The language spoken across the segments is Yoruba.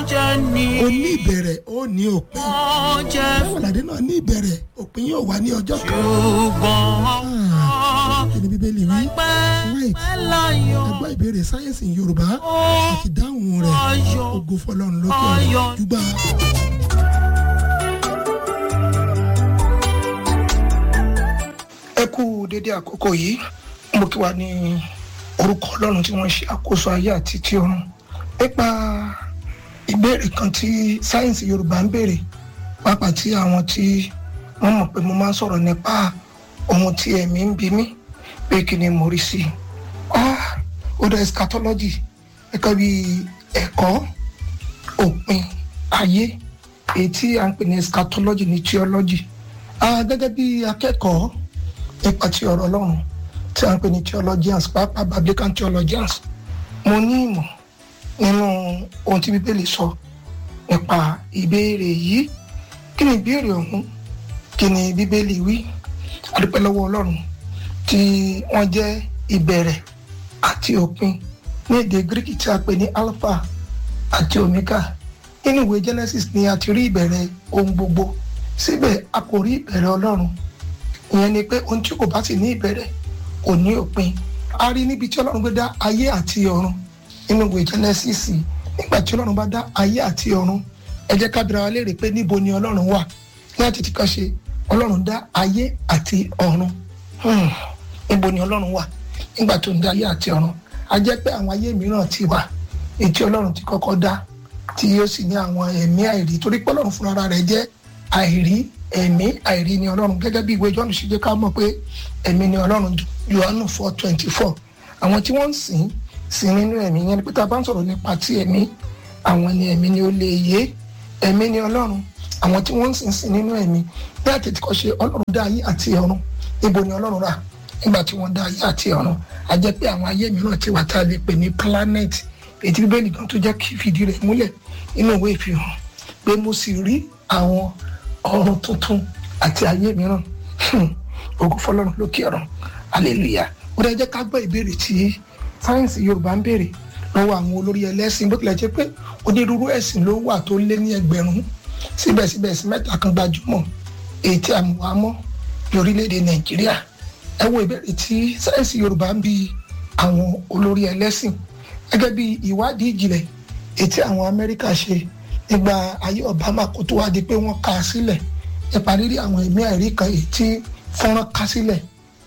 jẹ́ ní ó ní ìbẹ̀rẹ̀ ó ní òpin ọjẹ́ Ọ̀làdé náà ní ìbẹ̀rẹ̀ òpin yóò wá ní ọjọ́ kan ṣùgbọ́n kí ni bíbélì wí pẹ́ right pẹ́ láyọ̀ ẹgbẹ́ ìbéèrè sáyẹ́nsì yorùbá àti dáhùn rẹ̀ ayọ̀ ògo fọlọ́run lókè ọ̀rọ̀ jùgbà. ẹ kú dédé àkókò yìí mo kí wa ní orúkọ ọlọ́run tí wọ́n ṣe àkóso ayé àti ti ọ̀run nípa ìbéèrè kan tí sáyẹ́nsì yorùbá ń béèrè pàápàá tí àwọn tí wọ́n mọ̀ pé mo máa ń sọ̀rọ̀ nípa ohun tí ẹ̀mí ń bi mí pé kí ni mo rí sí i ah ó dá eschatology ẹ̀ka bí ẹ̀kọ́ òpin ayé èyí tí à ń pè ní eschatology ní theology ah gẹ́gẹ́ bí akẹ́kọ̀ọ́ nípa ti ọ̀rọ̀ ọlọ́run tí à ń pè ní theologians pàápàá biblical theologians mo ní ìmọ̀ nínú ohun tí bíbélì sọ nípa ìbéèrè yìí kí ni ìbéèrè ọ̀hún kí ni bíbélì wí adúpẹ́ lọ́wọ́ ọlọ́run tí wọ́n jẹ́ ìbẹ̀rẹ̀ àti òpin ní èdè greek tí a pè ní alpha àti omega nínú ìwé genesis ni a ti rí ìbẹ̀rẹ̀ ohun gbogbo síbẹ̀ a kò rí ìbẹ̀rẹ̀ ọlọ́run ìyẹn ni pé ohun tí kò bá sì ní ìbẹ̀rẹ̀ kò ní òpin a rí níbi tí ọlọ́run gbé dá ayé àti ọ̀run nínú ìwé genesis nígbà tí ọlọ́run bá dá ayé àti ọ̀run ẹ jẹ́ ká bira wa léèrè pé níbo ni ọlọ́run wà ní àtìtì kan ṣe ọlọ́run dá ayé àti ọ̀run Hmm, níbo ni ọlọ́run wà nígbà tó ń dá ayé àti ọ̀run a jẹ́ pé àwọn ayé mìíràn ti wà èyí tí ọlọ́run ti kọ́kọ́ dá tí yóò sì ní àwọn ẹ̀mí àìrí torí pé ọlọ́run fúnra rẹ̀ jẹ́ àìrí ẹ̀mí àìrí ni ọlọ́run gẹ́gẹ́ bí ìwé Jọ́ọ̀nù ṣe jẹ́ ká mọ̀ pé ẹ̀mí ni ọlọ́run Jòhánù four twenty four àwọn tí wọ́n ń sìn sìn nínú ẹ̀mí yẹn ni pé tá a bá ń sọ̀rọ̀ nípa ti ẹ̀mí àwọn ni ẹ̀mí ni ó lè yé ẹ̀mí ni ọlọ́run àwọn tí wọ́n ń sìn sìn nínú ẹ̀mí bí àtẹ̀tìkọ́ ṣe ọlọ́run dá ayé àti ọ̀run níbo ni ọlọ́run rà nígbà tí wọ́n dá ayé àti ọ̀run a jẹ́ pé àwọn ayé mìíràn ti wà tá a lè pè ní planet ètí bíbélì kan tó jẹ́ kí fìdí rẹ̀ múlẹ̀ nínú ìwé ìfihàn pé mo sì rí àwọn ọ̀run tuntun àti ayé mìíràn ògo fọlọ́run lókè ọ̀run hallelujah ó dẹ́ jẹ́ ká gbọ́ ìbéèrè tí sáyẹ́nsì yorùbá ń béèrè lọ́wọ́ àwọn olórí ẹlẹ́sìn bó tilẹ̀ jẹ́ pé onírúurú ẹ̀sìn ló wà tó lé ní ẹgbẹ̀rún síbẹ̀síbẹ̀ sí mẹ́ta kan gbajúmọ̀ èyí tí a mọ̀ wá mọ́ ní orílẹ̀-èdè nàìjíríà ẹ wo ìbéèrè tí sáyẹ́nsì yorùbá ń bi àwọn olórí ẹlẹ́sìn gẹ́gẹ́ bí ìwádìí ìjìnlẹ̀ èyí tí àwọn amẹ́ríkà ṣe nígbà ayé obama kó tó wá di pé wọ́n ká a sílẹ̀ nípa rírí àwọn ẹ̀mí àìrí kan èyí tí fọ́nrán ká sílẹ̀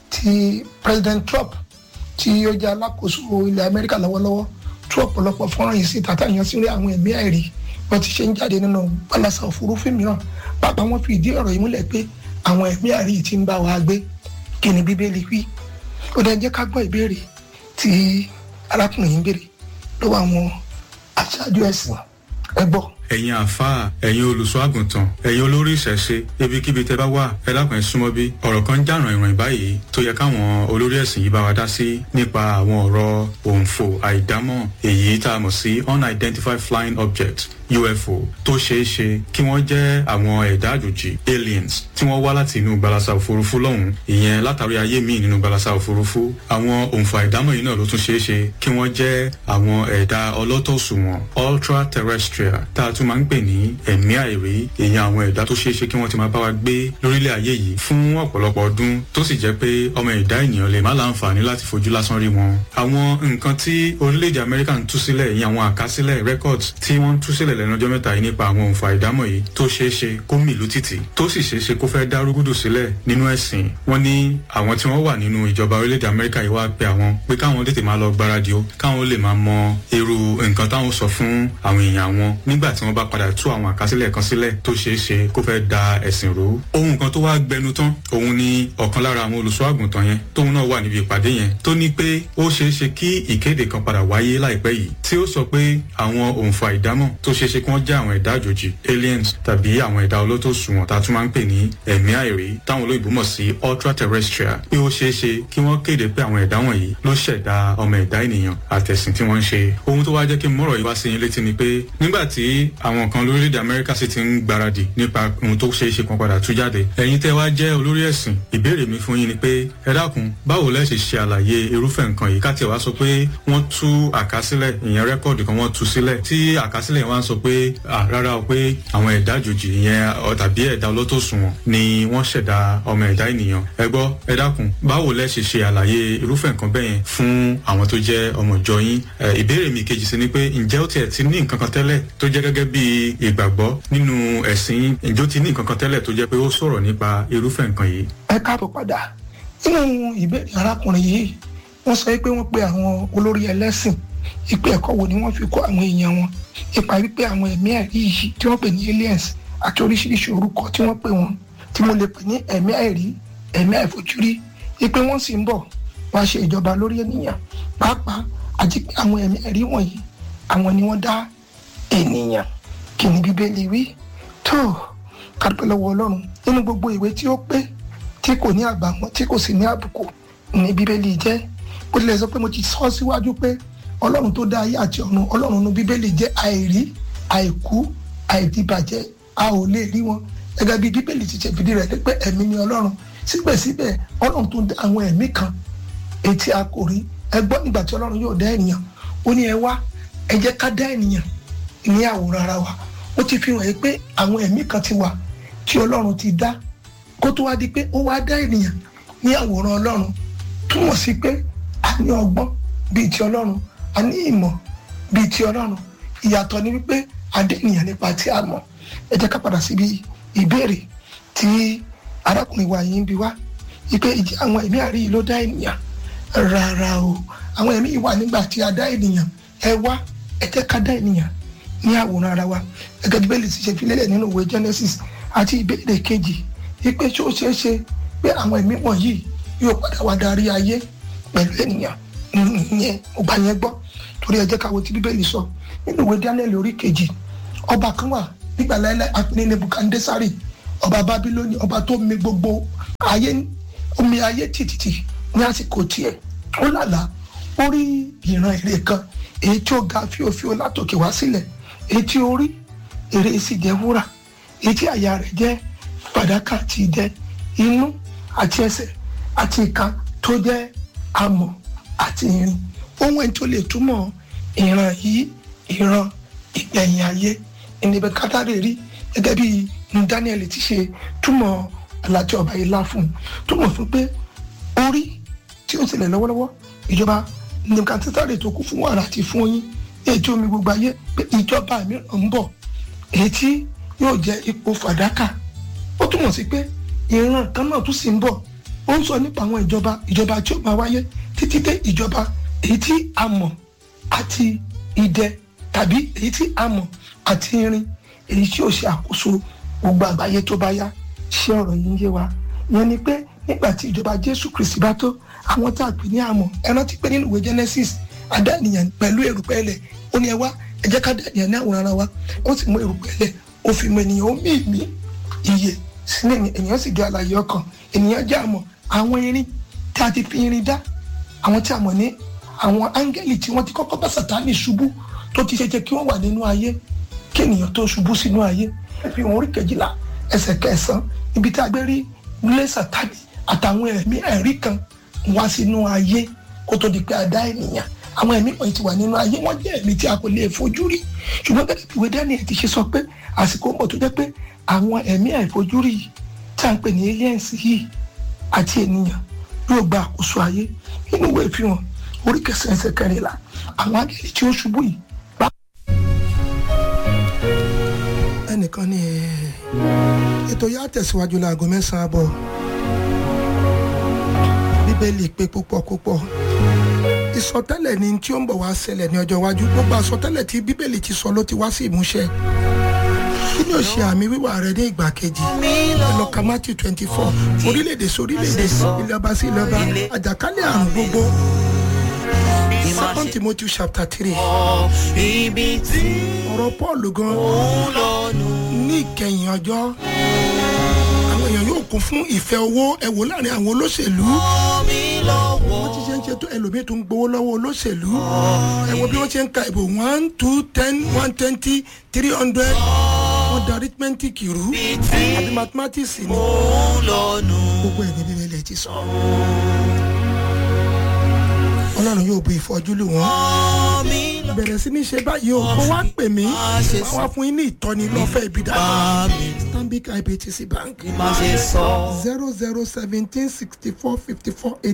tí president trump tí ó jẹ́ alákòóso ilẹ̀ amẹ́ríkà lọ́wọ́lọ́wọ́ tú ọ̀pọ̀lọpọ̀ fọ́nrán yìí síta táyàn sí rí àwọn ẹ̀mí àìrí wọ́n ti ṣe ń jáde nínú balasa òfurufú mìíràn pàápàá wọ́n fi ìdí ọ̀rọ̀ yìí múlẹ̀ pé àwọn ẹ̀mí àìrí yìí ti ń bá wa gbé kí ni bíbélì wí ó dẹ̀ jẹ́ ká gbọ́ ìbéèrè tí arákùnrin yìí ń béèrè lọ́wọ́ àwọn aṣáájú ẹ̀sìn ẹ gbọ́. ẹ̀yin àáfàá ẹ̀yin olùṣọ́ àgùntàn ẹ̀yin olórí ìṣẹ̀ṣe ibikíbi tẹ́ bá wà ẹ dákun ẹ súnmọ́ bí ọ̀rọ̀ kan ń jà ràn ìràn báyìí tó yẹ káwọn olórí ẹ̀sìn yìí bá wa dá sí nípa àwọn ọ̀rọ̀ òǹfò àìdámọ̀ èyí tá a mọ̀ sí unidentified flying object UFO tó ṣeé ṣe kí wọ́n jẹ́ àwọn ẹ̀dá àjòjì aliens tí wọ́n wá láti inú gbalasa òfurufú lọ́hùn ìyẹn látàrí ayé míì nínú gbalasa òfurufú àwọn òǹfà àìdámọ̀ yìí náà ló tún ṣeé ṣe kí wọ́n jẹ́ àwọn ẹ̀dá ọlọ́tọ̀sùnwọ̀n ultra terrestrial tá a tún máa ń pè ní ẹ̀mí àìrí ìyẹn àwọn ẹ̀dá tó ṣeé ṣe kí wọ́n ti máa bá wa gbé lórílẹ̀ ayé yìí fún ọ̀pọ̀lọpọ̀ ọdún tó sì jẹ́ pé ọmọ ẹ̀dá ènìyàn lè má láǹfààní láti fojú lásán rí wọn. àwọn nǹkan tí orílẹ̀-èdè Amẹ́ríkà ń tú sílẹ̀ ìyẹn àwọn àkásílẹ̀ records tí wọ́n ń tú sílẹ̀ lẹ́nu ọjọ́ mẹ́ta yìí nípa àwọn òǹfà ìdámọ̀ yìí tó ṣeé ṣe kó mìlú títì tó sì ṣeé ṣe kó fẹ́ dá rúgúdù sílẹ̀ nínú ẹ̀sìn wọ́n ní àwọn tí wọ́n wà nínú ìjọba orílẹ̀-èdè Amẹ́ríkà yìí wá pe àwọn pé káwọn tètè máa lọ gbáradì ó káwọn lè máa mọ irú nǹkan táwọn sọ fún àwọn èèyàn wọn nígbà tí wọ́n bá padà tú àwọn àkásílẹ̀ kan sílẹ̀ tó ṣeé ṣe kó fẹ́ da ẹ̀sìn rú ohun kan tó wá gbẹnu tán òun ni ọ̀kan lára àwọn olùṣọ́ àgùntàn yẹn tóun náà wà níbi ìpàdé yẹn tó ní pé ó ṣeé ṣe kí ìkéde kan padà wáyé láìpẹ́ yìí tí ó sọ pé àwọn òǹfà ìdámọ̀ tó ṣeé ṣe kí wọ́n jẹ́ àwọn ẹ̀dá àjòjì aliens tàbí àwọn ẹ̀dá olótòṣùwọ̀n tá a tún máa ń pè ní ẹ̀mí àìrí táwọn olóyìnbó mọ̀ sí ultra terrestrial pé ó ṣeé ṣe kí wọ́n kéde pé àwọn ẹ̀dá wọ̀nyí ló ṣẹ̀dá ọmọ ẹ̀dá ènìyàn àtẹ̀sìn tí wọ́n ń ṣe ohun tó wá jẹ́ kí n mọ̀rọ̀ yìí wá sí yín létí ni pé nígbà tí àwọn kan lórílẹ̀‐èdè amẹ́ríkà sì ti ń gbáradì nípa ohun tó ṣeé ṣe kan padà tú jáde ẹ̀yin tẹ́ wá jẹ́ olórí ẹ̀sìn ìbéèrè mi fún yín ni pé ẹ dákun báwo lẹ́ ṣe ṣe àlàyé irúfẹ́ nǹkan yìí ká tiẹ̀ wá sọ pé wọ́n tú àkásílẹ̀ ìyẹn rẹ́kọ̀dì kan wọ́n tú sílẹ̀ tí àkásílẹ̀ wá ń sọ pé rárá o pé àwọn ẹ̀dá àjòjì ìyẹn tàbí ẹ̀dá olótòṣùwọ̀n ni wọ́n ṣẹ̀dá ọmọ ẹ̀dá ènìyàn ẹ gbọ́ ẹ dákun báwo lẹ́ ṣe ṣe àlàyé irúfẹ́ nǹkan bẹ́yẹn fún àwọn tó jẹ́ ọmọ ìjọ yín ìbéèrè mi kejì sí ni pé ǹjẹ́ ó tiẹ̀ ti ní nǹkan kan tẹ́lẹ̀ tó jẹ́ gẹ́gẹ́ bí ìgbàgbọ́ nínú ẹ̀sìn ǹjẹ́ ó ti ní nǹkan kan tẹ́lẹ̀ tó jẹ́ pé ó sọ̀rọ̀ nípa irúfẹ́ nǹkan yìí. ẹ káàbọ̀ padà nínú ìbéèrè arákùnrin yìí wọ́n sọ pé wọ́n pe àwọn olórí ẹlẹ́sìn ìpè ẹ̀kọ́ wo ni wọ́n fi kọ́ àwọn èèyàn wọn ipa wípé àwọn ẹ̀mí ẹ̀rí yìí tí wọ́n pè ní aliens àti oríṣiríṣi orúkọ tí wọ́n pè wọ́n tí mo lè pè ní ẹ̀mí ẹ̀rí ẹ̀mí àìfojúrí ipe wọ́n sì ń bọ̀ wá ṣe ìjọba lórí ènìyàn pàápàá àti pé àwọn ẹ̀mí ẹ̀rí wọ̀nyí àwọn ni wọ́n dá ènìyàn kí ni bíbélì wí tó kápẹ́ lọ́wọ́ ọlọ́run nínú gbogbo ìwé tí ó pé tí kò ní àbàwọ́n tí kò sì ní àbùkù ní bíbélì jẹ́ bó tilẹ̀ sọ pé mo ti sọ síwájú pé ọlọ́run tó dá ayé àti ọ̀run ọlọ́run ní bíbélì jẹ́ àìrí àìkú àìdíbàjẹ́ a ò lè rí wọn gẹ́gẹ́ bí bíbélì ti ṣe fìdí rẹ̀ pé ẹ̀mí ni ọlọ́run síbẹ̀síbẹ̀ ọlọ́run tó dá àwọn ẹ̀mí kan etí a kò rí ẹ gbọ́ nígbà tí ọlọ́run yóò dá ènìyàn ó ní ẹ wá ẹ jẹ́ ká dá ènìyàn ní àwòrán ara wa ó ti fi hàn yí pé àwọn ẹ̀mí kan ti wà tí ọlọ́run ti dá kó tó wá di pé ó wá dá ènìyàn ní àwòrán ọlọ́run túmọ̀ sí pé a ní ọgbọ́n bíi ti ọlọ́run a ní ìmọ̀ bíi ti ọlọ́run ìyàtọ̀ ni wípé a dé ènìyàn nípa tí a mọ̀ ẹ jẹ́ ká padà síbi ìbéèrè tí arákùnrin wa yìí ń bi wá wípé ìdí àwọn ẹ̀mí àrí yìí ló dá ènìyàn rárá o àwọn ẹ̀mí yìí wà nígbà tí a dá ènìyàn ẹ wá ẹ jẹ́ ká dá ènìyàn ní àwòrán ara wa gẹ́gẹ́ bí bẹ́ẹ̀ lè ti ṣe fi lélẹ̀ nínú ìwé Genesis àti ìbéèrè kejì wípé ṣé ó ṣeé ṣe pé àwọn ẹ̀mí wọ̀nyí yóò padà wá darí ayé pẹ̀lú ènìyàn ìyẹn ọba yẹn gbọ́ torí ẹ jẹ́ ká wo ti bíbélì sọ nínú ìwé Daniel orí kejì ọba kan wà nígbà láíláí apẹ̀lẹ́ Nebukadnesari ọba Bábílónì ọba tó mi gbogbo ayé omi ayé tìtìtì ní àsìkò tiẹ̀ ó lálàá ó rí ìran ère kan èyí tí ó ga fíofío látòkè wá sílẹ̀ èyí tí ó rí ère sì jẹ́ wúrà èyí tí àyà rẹ̀ jẹ́ fàdákà àti idẹ inú àti ẹsẹ̀ àti ìka tó jẹ́ amọ̀ àti irin ohun ẹni tó lè túmọ̀ ìran yìí ìran ìgbẹ̀yìn ayé ìnibẹ̀ kátàrí rí gẹ́gẹ́ bí ní Daniel ti ṣe túmọ̀ alájọ ọba yìí lá fún un túmọ̀ fún pé orí tí ó ṣẹlẹ̀ lọ́wọ́lọ́wọ́ ìjọba nebukadnesari tó kún fún wàrà àti fún oyin èyí tí omi gbogbo ayé pé ìjọba mìíràn ń bọ̀ èyí tí yóò jẹ́ ipò fàdákà ó túmọ̀ sí pé ìran kan náà tún sì ń bọ̀ ó ń sọ nípa àwọn ìjọba ìjọba tí ó máa wáyé títí dé ìjọba èyí tí a mọ̀ àti idẹ tàbí èyí tí a mọ̀ àti irin èyí tí ó ṣe àkóso gbogbo àgbáyé tó bá yá ṣé ọ̀rọ̀ yìí ń yé wa ìyẹn ni pé nígbà tí ìjọba Jésù Kristi bá tó àwọn tá a pè ní àmọ́ ẹ rántí pé nínú ìwé Genesis adá ènìyàn pẹ̀lú èrùpẹ̀ ilẹ̀ ó ní ẹ wá ẹ jẹ́ ká dá ènìyàn ní àwòrán ara wa ó sì mú èrùpẹ̀ ilẹ̀ ó fi mọ ènìyàn ó mí ìmí iye sínú ènìyàn sì jẹ́ àlàyé ọkàn ènìyàn jẹ́ àmọ́ àwọn irin tí a ti fi irin dá àwọn tí a mọ̀ ní àwọn áńgẹ́lì tí wọ́n ti kọ́kọ́ bá Sátánì ṣubú tó ti ṣe jẹ́ kí wọ́n wà nínú ayé kí ènìyàn tó ṣubú sínú ayé ẹ fi hàn orí kejìlá ẹsẹ̀ kẹsàn-án níbi tí a gbé rí nílé Sátánì àtàwọn ẹ̀mí ẹ̀rí kan wá sínú ayé kó tó di pé a dá ènìyàn àwọn ẹ̀mí wọ̀nyí ti wà nínú ayé wọ́n jẹ́ ẹ̀mí tí a kò lè fojú rí ṣùgbọ́n gẹ́gẹ́ bí ìwé Daniel ti ṣe sọ pé àsìkò ń bọ̀ tó jẹ́ pé àwọn ẹ̀mí àìfojúrí yìí tí a ń pè ní aliens yìí àti ènìyàn yóò gba àkóso ayé nínú ìwé ìfihàn orí kẹsàn-án ẹsẹ̀ kẹrìnlá àwọn áńgẹ́lì tí ó ṣubú yìí. ẹnìkan ní ètò yà tẹ̀síwájú láago mẹ́sàn-án àbọ̀ bíbélì pé púpọ̀ púpọ̀ ìsọtẹ́lẹ̀ ni tí ó ń bọ̀ wá ṣẹlẹ̀ ní ọjọ́ iwájú gbogbo àsọtẹ́lẹ̀ tí bíbélì ti sọ ló ti wá sí ìmúṣẹ kí ni ó ṣe àmì wíwà rẹ ní ìgbà kejì ẹlọ́ka matthew twenty four orílẹ̀-èdè sórílẹ̀-èdè ilé ọba sí ilé ọba àjàkálẹ̀ àrùn gbogbo second timothy chapter three ọ̀rọ̀ paul gan ní ìkẹyìn ọjọ́ àwọn èèyàn yóò kún fún ìfẹ́ owó ẹ̀wò láàrin àwọn olóṣèlú ti ṣe ń ṣe tó ẹlòmíì tó ń gbowó lọ́wọ́ olóṣèlú ẹ wo bí wọ́n ṣe ń ka ìbò one two ten one twenty three hundred wọ́n da arithmetic rú àti mathematics ni gbogbo ẹ̀ ní bíbélì ti sọ. ọlọ́run yóò bu ìfọ́jú lù wọ́n bẹ̀rẹ̀ sí ní ṣe báyìí o kó wá pè mí wá fún yín ní ìtọ́ni lọ́fẹ̀ẹ́ ibi dáadáa stanbic ibtc bank zero zero seventeen sixty four fifty four eight.